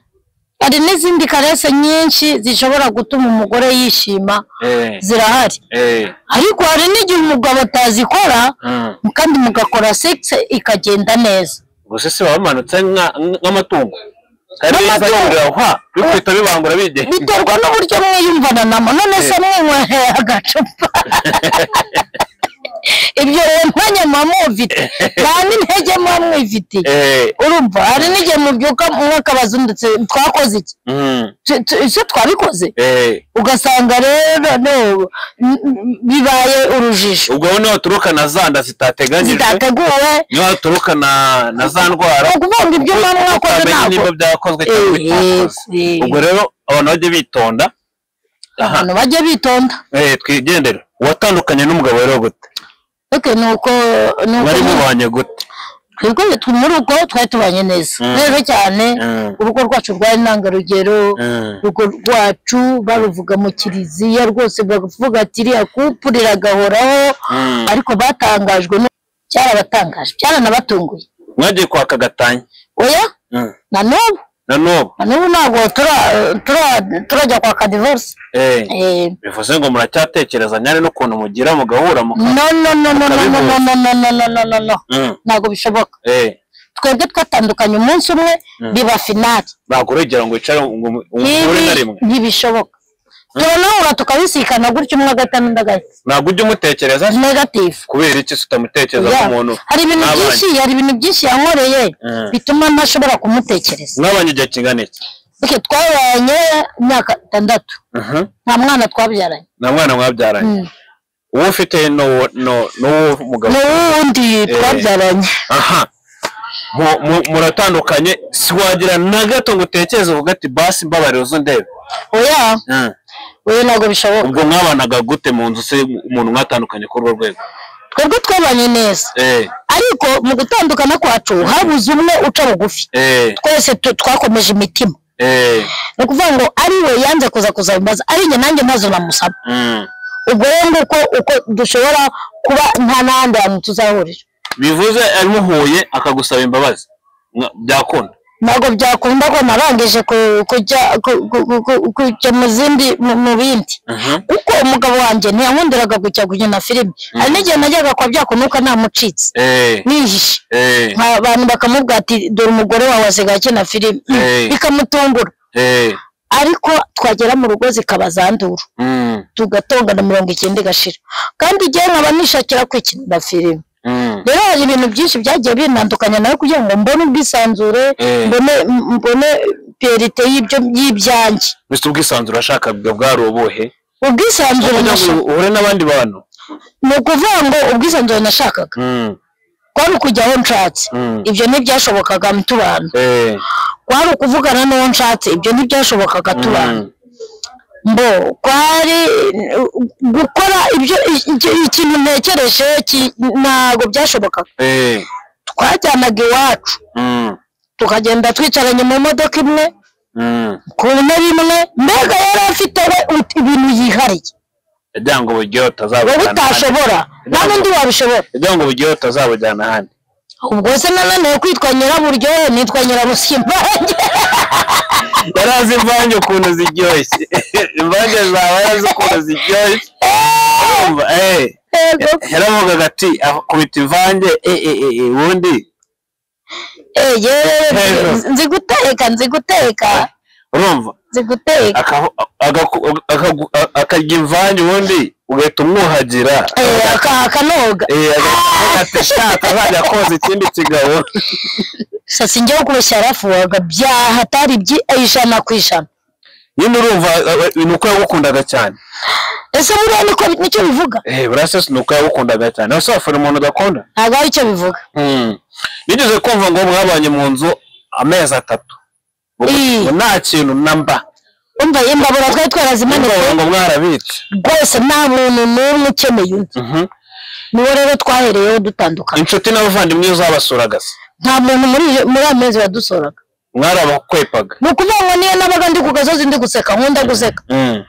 hari n'izindi karese nyinshi zishobora gutuma umugore yishima eh, zirahari eh, ariko hari n'igihe umugabo atazikora mm. kandi mugakora sex ikagenda neza gusa se baba bamanutse nka- nk'amatungo kandi Nk'amatungo. bizagurira hwa bikwita bibangura bigenga biterwa n'uburyo mwiyumvana namo none se mwinywereye agacupa ibyo rero mwanya muba mwumvite nta n'intege muba mwifitiye eh, urumva hari n'igihe mubyuka mwakabaza undi ndetse twakoze iki mm, Tu- tu- ese twabikoze eh. ugasanga rero no, n- n- bibaye urujijo ubwo wowe niho haturuka na za nda zitateganyijwe zitateguwe niho haturuka na na za ni ndwara ukuvuga ngo ibyo mwaba mwakoze utamenya ntabwo niba byakozwe cyangwa bitakozwe Eh, ubwo rero abantu bajye bitonda aha abantu bajye bitonda eh, twigendere uwatandukanye n'umugabo rero gute oke ni uko ni uko bari mubanye gute twebwe tu- muri ubwo twari tubanye neza Mm. rero cyane Mm, urugo rwacu rwari intangarugero mm, urugo rwacu baruvuga mu kiliziya rwose bavuga ati iriya kupure iragahoraho mm. ariko batangajwe no- cyarabatangaje byaranabatunguye mwagiye kwaka gatanya oya Mm. na n'ubu na n'ubu na n'ubu ntabwo tura- tura- turajya kwaka divorce eh, Eh, bivuze ngo muracyatekereza nyane n'ukuntu mugira mugahura muka no no no no no no no no no no no no no Mm, ntabwo bishoboka eh, twebwe twatandukanye umunsi umwe Mm. biba finali ntabwo urugero ngo wicare ngo umuhure na rimwe ntibishoboka turanahura tukabisikana gutya umwe agata n'undi agahita ntabwo ujya umutekereza negative kubera iki tutamutekereza Yeah. nk'umuntu hari ibintu mwabanye. byinshi hari ibintu byinshi yankoreye Mm. bituma ntashobora kumutekereza mwabanye igihe kingana iki okay, twabanye imyaka itandatu Mhm. nta mwana twabyaranye nta mwana mwabyaranye Mm. uwo ufite n'uwo- no- n'uwo mugabo ni wundi twabyaranye aha Mu- mu- muratandukanye si wagira na gato ngo utekereze uvuga ati basi mbabarira uze undebe oya Mm. oya ntabwo bishoboka ubwo mwabanaga gute mu nzu se umuntu mwatandukanye kuri urwo rwego twebwe twabanye neza eh ariko mu gutandukana kwacu habuze umwe uca bugufi eh twese tu- twakomeje imitima eh ni ukuvuga ngo ari we yanze kuza kuzabimbaza ari njye nanjye maze namusaba mm. ubwo rero nguko uko dushobora kuba nta n'ahandi hantu tuzahurira bivuze amuhuye akagusaba imbabazi Mwa- byakunda ntabwo byakunda ko narangije ku- kujya ku- ku- ku- ku- kujya mu zindi mu- mu bindi Mhm. kuko umugabo wanjye ntiyankundiraga kujya gukina filime hari n'igihe najyaga kwa byakunuka ntamucitse eh nihishe eh nka- abantu bakamubwira ati dore umugore wawe asigaye akina filime Mm, Eh. bikamutungura eh ariko twagera mu rugo zikaba zandura mm. tugatongana mirongo icyenda igashira kandi igihe nkaba nishakira kwikinira filime Mm. rero hari ibintu byinshi byagiye binandukanya nawe kugira ngo mbone ubwisanzure Eh. mbone mbone perite y'ibyo y'ibyanjye Mbese ubwisanzure urashaka bwa- bwari ubuhe ubwisanzure kugira ngo nashaka- uhure n'abandi bantu ni ukuvuga ngo ubwisanzure nashakaga Mm. kwari ukujya aho nshatse Mm. ibyo ntibyashobokaga tubana Eh, kwari ukuvugana n'uwo nshatse ibyo ntibyashobokaga tubana mm. mbo kwari gukora ibyo iki- ikintu ntekereje ki- ntabwo byashobokaga Eh, twajyanaga iwacu mm. tukagenda twicaranye mu modoka imwe Mm. ku ntebe imwe mbega yari afite we ut- ibintu yihariye Yagira ngo wowe uburyohe utazabujyana ahandi. utashobora nta n'undi wabishobora Yagira ngo uburyohe utazabujyana ahandi. ubwo se nananiwe kwitwa nyiraburyohe nitwa nyirabusimba Yari azi imvange ukuntu ziryoshye. Imvange zawe yari azi ukuntu ziryoshye. Urumva? Eh. yego yaravugaga ati akubita imvange eh, eh, eh, eh, ubundi Eh, Hejuru. yewe nzi- nzi guteka nzi guteka urumva nzi guteka Akavu- agaku- akagu- a- akarya imvange ubundi ugahita umwuhagira Eh, aka- akanoga Eh, agahita ati shaka azajya koza ikindi kigabo sasa njyewe kubeshya yarafuhaga byaha atari byi ijana ku ijana nyine urumva eh, eh, ni uko yagukundaga cyane ese buriya niko nicyo bivuga eh burase si ni uko yagukundaga cyane ese wafana umuntu udakunda ntabwo ari cyo bivuga Hmm. nigeze kumva ngo mwabanye mu nzu amezi atatu Ngo- Ih. ngo nta kintu na mba umva imbabura twari twarazimanitse ngo mwarabitse rwose nta muntu n'umwe ukeneye undi Mhm. niwo rero twahereyeho dutandukana inshuti n'abavandimwe uzabasuraga se nta muntu muri muri ayo mezi wadusoraga mwarabakwepaga ni ukuvuga ngo niyo nabaga ndi ku gasozi ndi guseka nkunda guseka Mm.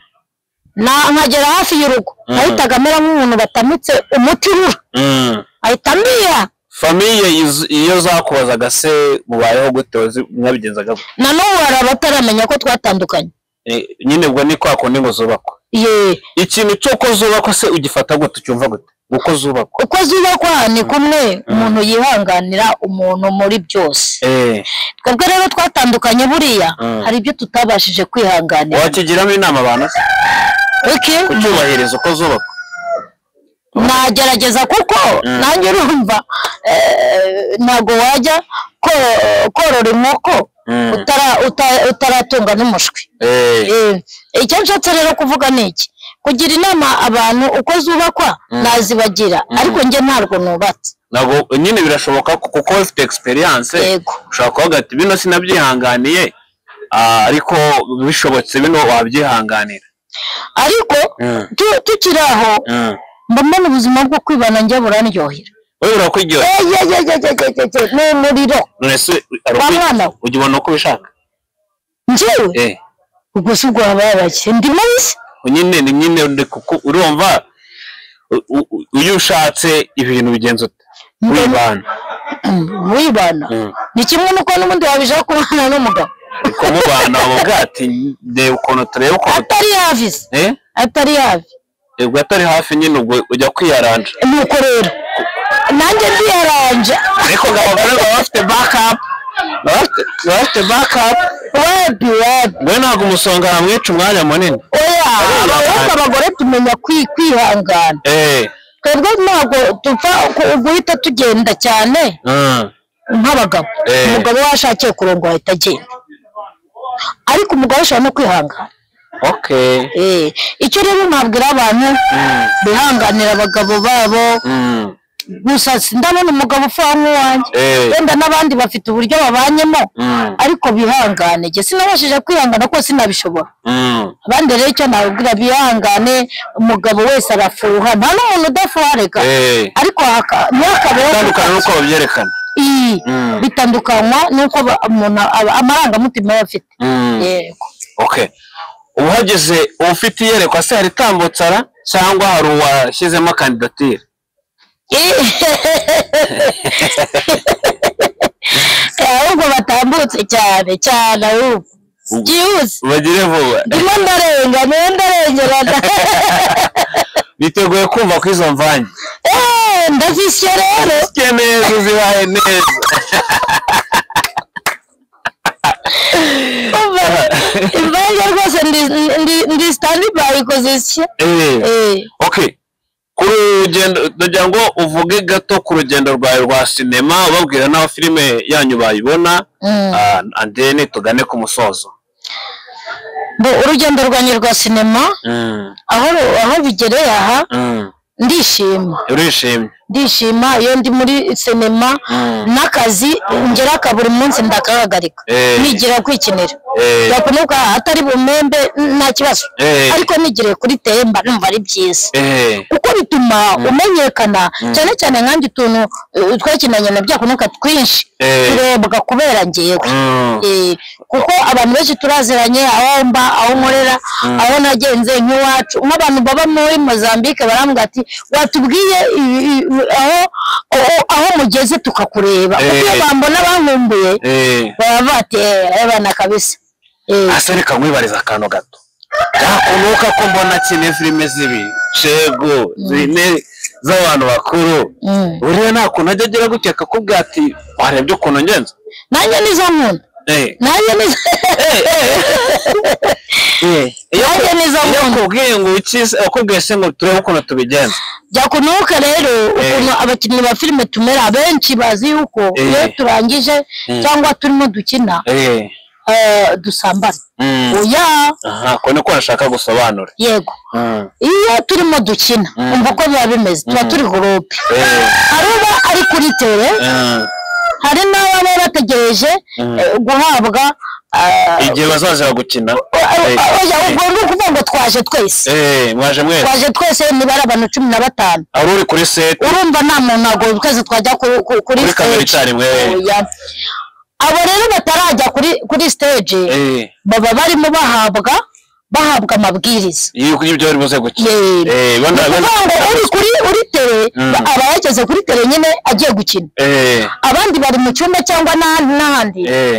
Na- nkagera hafi y'urugo Mhm. ahitaga amera nk'umuntu batamitse umuti urura Mm. ahita amira famiye iz- iyo zakubazaga se mubayeho gute wazi- mwabigenzaga gute? na n'ubu hari abataramenya ko twatandukanye Eh, nyine ubwo ni kwa kundi ngo zubakwe ye ikintu cy'uko zubakwa se ugifata gute ucyumva gute uko zubakwa uko zubakwa ni kumwe umuntu yihanganira umuntu muri byose Eh, twebwe rero twatandukanye buriya Mhm. hari ibyo tutabashije kwihanganira wakigiramo inama abantu se Okay? kucyubahiriza uko zubakwa nagerageza kuko Mm. nanjye urumva eh, ntabwo wajya ko- korora inkoko Mm. utara- uta- utaratunga n'umushwi Eh, Eh, icyo nshatse rero kuvuga ni iki kugira inama abantu uko zubakwa nazibagira ariko njye ntabwo nubatse ntabwo nyine birashoboka ko- kuko ufite egisperiyanse Yego. ushobora kuvuga ati bino sinabyihanganiye ah, ariko bishobotse bino wabyihanganira ariko Mm. tu- tukiri aho Mm. mba mbona ubuzima bwo kwibana njye burandyohera wowe burakuryohera Eh, ye- ye- ye- ye- ye- ye- ye, ni umuriro none se hari wa uko- mwana we ujya ubona uko ubishaka njyewe eh ubwo si ubwo habaye ndi mubisi nyine ni nyine ndi kuku urumva u- u- iyo ushatse ibintu bigenza ute wibana wibana Mm. ni kimwe n'uko n'ubundi wabishaka kubana n'umugabo kumubana uvuga ati ndeba ukuntu turebe ukuntu tu- atari yavize eh atari yavi ubwo atari hafi nyine ubwo ujya kwiyaranja nuko rero nanjye ndiyaranje ariko ngo abagore baba bafite bakapu baba bafite- baba bafite bakapu webi webi we ntabwo umusonga yamwica umwanya munini oya Ariya abahungu bana. abagore tumenya kwi- kwihangana eh twebwe ntabwo tupfa ku- guhita tugenda cyane mm, nk'abagabo Eh. umugabo washakiye kurongo ahita agenda ariko umugore ashobora no kwihangana okay Eh, icyo rero nabwira abantu Mm. bihanganira abagabo babo mm, gusa sindabona umugabo ufuha nk'uwanjye eh wenda n'abandi bafite uburyo babanyemo mm, ariko bihangane jye sinabashije kwihangana ko sinabishobora mm, abandi rero icyo nababwira bihangane umugabo wese arafuha nta n'umuntu udafuha reka eh ariko haka- ntihakabeho itandukana n'uko babyerekana iyi Mm. bitandukanywa n'uko ba- umuntu aba- amarangamutima aba afite Mm. yego Okay. Uhageze ufite iyerekwa se hari tambutsara cyangwa hari uwashyizemo kandidatire? ahubwo batambutse cyane cyane ahubwo byihuse Bagire vuba. ndimo ndarenga niyo ndarengerana Biteguye kumva ko izo mvange. Eh, ndazisye rero Sike neza uzibaye neza. umva imvange rwose ndi- ndi- ndi standby kuzisya Eh. Eh, Okay. Ku rugendo ndagira ngo uvuge gato ku rugendo rwawe rwa sinema ubabwira n'aho filime yanyu bayibona mm. ah, and then tugane ku musozo. Bo, urugendo rwanjye rwa sinema Mm. aho aho bigereye aha Mm. ndishima Urishimye. ndishima iyo ndi muri sinema n'akazi ngera ka buri munsi ndakahagarika Eh. nigira kwikinira Eh. yakunuka atari bumembe nta kibazo Eh. ariko nigiriye kuri temba numva ari byiza eh kuko bituma umenyekana cyane cyane nkanjye utuntu eh, twakinanye na byakunuka twinshi Eh. turebwa kubera ngewe Mm. Eh, kuko abantu benshi turaziranye aho mba aho nkorera aho nagenze nk'iwacu nk'abantu baba muri mozambique barambwira ati watubwiye i- i- i- aho aho- aho mugeze tukakureba kuko iyo Eh. bambona bankumbuye eh baba batera abana kabisa Eh, hasi reka nkwibariza akantu gato byakunuka ko mbona kimwe filime zibi cego zine z'abantu bakuru mm. buriya nta kuntu ajya agira gutya akakubwira ati warebye ukuntu ngenza nanjye nizo nkunda eh nanjye nizo Eh, iyo nanjye nizo iyo nkunda akubwiye ngo ukize akubwiye se ngo turebe ukuntu tubigenza byakunuka rero ukuntu abakinnyi ba filime tumera abenshi bazi yuko Eh. iyo turangije Mm. cyangwa turimo dukina eh eh, dusambana mm. oya aha ko niko nashaka gusobanura yego mm. iyo turimo dukina Mm. umva uko biba bimeze tuba turi gurupe eh hari uba ari kuri tere mm. hari n'ababa bategereje Mm. eh, guhabwa eh, igihe bazaza gukina eh, eh oya, ubwo ni ukuvuga ngo twaje twese eh mwaje mwese twaje twese nibara abantu cumi na batanu ari uri kuri set urumva nta muntu ntabwo twese twajya ku- ku- kuri kuri kamera stage icyarimwe Oya. abo rero batarajya kuri kuri stage eh baba barimo bahabwa bahabwa amabwiriza yuko ibyo bari buze gukina Eh. eh bana ni bana ukuvuga ngo uri kuri uri tere Mm. aba yageze kuri tere nyine agiye gukina eh abandi bari mu cyumba cyangwa n'ahandi n'ahandi eh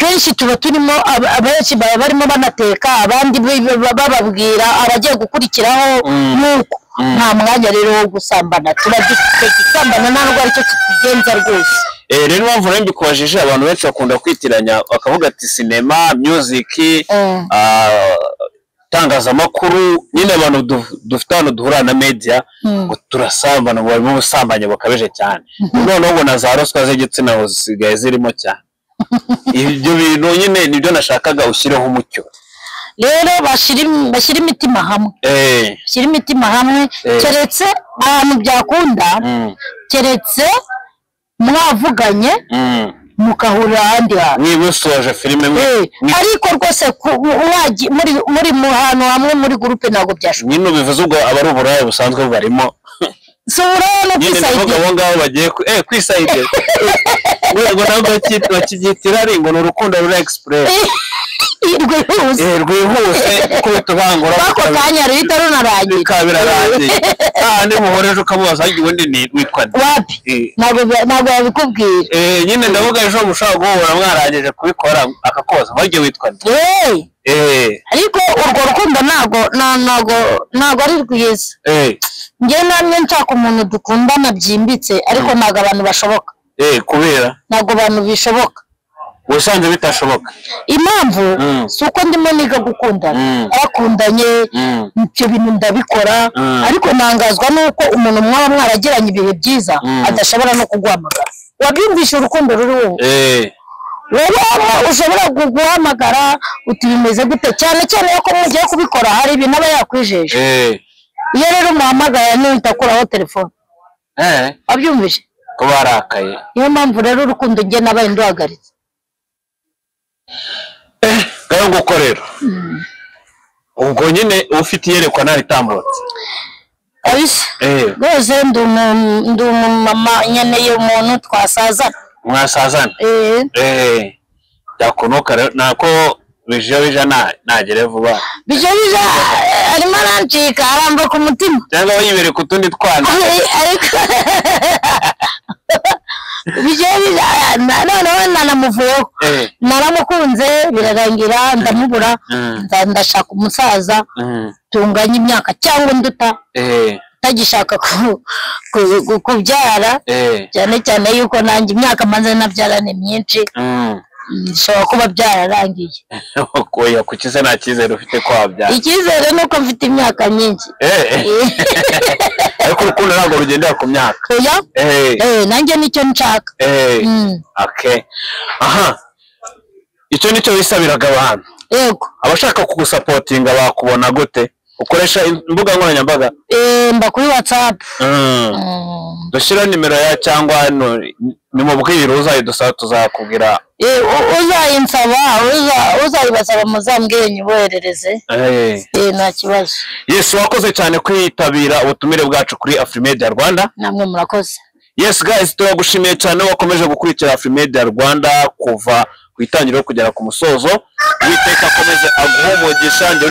kenshi tuba turimo ab- abenshi baba barimo banateka abandi bi- bi- ba- bababwira abagiye gukurikiraho Mm. nuko Mm. nta mwanya rero wo gusambana tuba dufite gusambana nta nubwo aricyo tugenza rwose Eh, rero impamvu rero mbikubajije abantu benshi bakunda kwitiranya bakavuga ati sinema music Mm. ah, itangazamakuru nyine abantu du- dufite ahantu duhura na media Mm. ngo turasambana ngo barimo ubusambanyi bukabije cyane noneho ngo na za ruswa z'igitsina ngo zisigaye zirimo cyane ibyo bintu nyine nibyo nashakaga ushyireho umucyo rero bashyira im- bashyira imitima hamwe eh bashyira imitima hamwe Eh. keretse ahantu byakunda mm, keretse mwavuganye mm. mukahurira ahandi hantu niba usoje filime Eh, mwe- mwe- ariko rwose ku- mwagi- muri muri mu hantu hamwe muri gurupe ntabwo byashoboka nyine ubivuze ubwo aba ari uburaya busanzwe barimo si uburaya no nyine ndavuga kwisayidira abo ngabo bagiye ku- eh, kwisayidira rwego ntabwo baki- bakibyitira ari ngo ni urukundo ruri egisipuresi rwihuse rwihuse kubita ubangura ako kanya ruhita runarangira bikaba birarangiye ahandi muhoreje ukamubaza ariko ubundi ni witwa nde?" wapi Eh. ntabwo bya- ntabwo yabikubwira Eh, nyine ndavuga ejo mushobora guhura mwarangije kubikora akakoza baryo witwa nde? Eh, eh ariko urwo rukundo ntabwo na- ntabwo ntabwo ari rwiza eh njye namwe nshaka umuntu dukundana byimbitse ariko ntabwo abantu bashoboka eh kubera ntabwo abantu bishoboka ubusanzwe bitashoboka impamvu Mm. si uko ndimo niga gukundana Mm. abakundanye Mm. ibyo bintu ndabikora Mm. ariko ntangazwa n'uko umuntu mwaba mwaragiranye ibihe byiza Mm. adashobora no kuguhamagara wabyumvishe urukundo ruri wowe eh rero aho ushobora gu- guhamagara uti bimeze gute cyane cyane iyo ko mugiye kubikora hari ibintu aba yakwijeje eh iyo rero umuhamagara nihita akuraho telefone eh wabyumvishe ko barakaye niyo mpamvu rero urukundo njye nabaye nduhagaritse ngaho nguko rero ubwo nyine ufite iyerekwa ntaritambutse kabisa eh rwose ndi umu- ndi umumama nkeneye umuntu twasazana mwasazana Eh, eh byakunuka rero nako bije bije na- nagere vuba bijya bijya eh, arimo arancika aramba ku mutima cyangwa yibereye ku tundi twana ariko bijya bijya na- noneho nanamuvuyeho eh naramukunze birarangira ndamubura Mm. nza- ndashaka umusaza mm, tunganya imyaka cyangwa unduta eh utagishaka ku- ku- ku- kubyara eh cyane cyane yuko nanjye imyaka maze nabyara ni myinshi mm. mm, bishobora kuba byararangiye oya ku kize nta cyizere ufite kwabya icyizere ni uko mfite imyaka myinshi eh ariko urukundo ntabwo rugendera ku myaka oya eh eh, nanjye nicyo nshaka eh Mm, okay aha icyo nicyo wisabiraga abantu yego abashaka kugusapotinga bakubona gute ukoresha im- imbuga nkoranyambaga Eh, mba kuri watsapu Mm. dushyira nimero ya cyangwa hano nimubwire uzayidusaba tuzakubwira uzayinsaba uza- uzayibasaba muzambwire nyiboherereze Eh. Eh, nta kibazo yesu wakoze cyane kwitabira ubutumire bwacu kuri afurimedia rwanda namwe murakoze Yes guys turagushimiye cyane wakomeje gukurikira Afrimedia Rwanda kuva ku itangiriro kugera ku musozo. Uwiteka akomeze aguhe umugisha njye